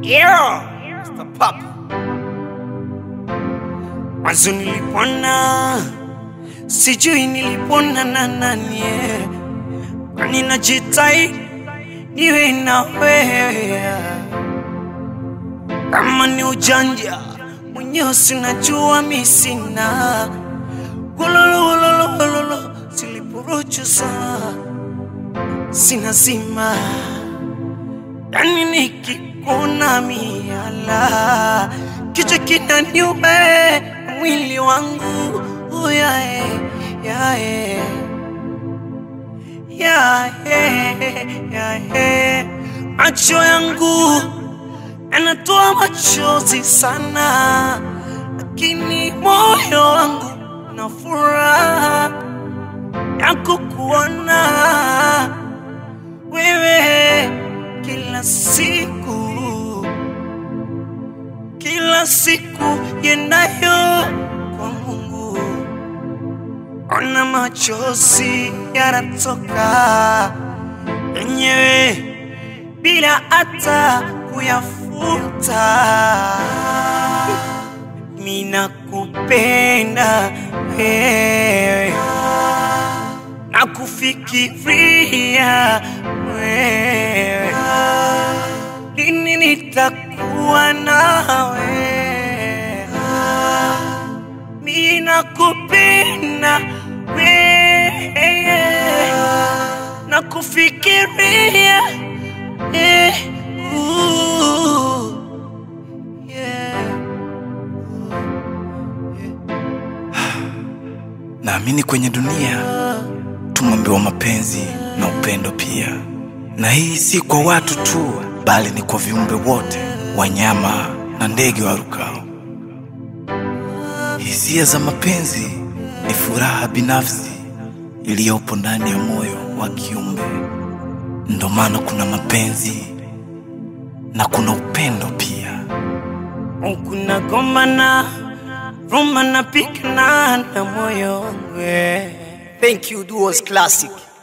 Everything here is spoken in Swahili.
Yeah, Mr. Pop. Mwanzo nilipona, sijui nilipona na nani, eh. kwani najitai niwe na wewe. Kama ni ujanja mwenyewe sinajua mi sina gololololololo silipuruchusa sina zima yani nikikuna miala kichwa kinaniume mwili wangu uyae yae yae yae macho yangu yanatoa machozi sana, lakini moyo wangu na furaha ya kukuona wewe kila siku, kila siku yendayo kwa Mungu. Ona machozi yanatoka yenyewe bila hata kuyafuta. Mina kupenda wewe na kufikiria wewe, lini nitakuwa nawe? Mina kupenda wewe na kufikiria eh, ooh, yeah. Naamini kwenye dunia tumeambiwa mapenzi na upendo pia, na hii si kwa watu tu, bali ni kwa viumbe wote, wanyama na ndege warukao. Hisia za mapenzi ni furaha binafsi iliyopo ndani ya moyo wa kiumbe. Ndo maana kuna mapenzi na kuna upendo pia. Kuna gombana Roma napigana na moyo wangu eh. Thank you, Duos Classic.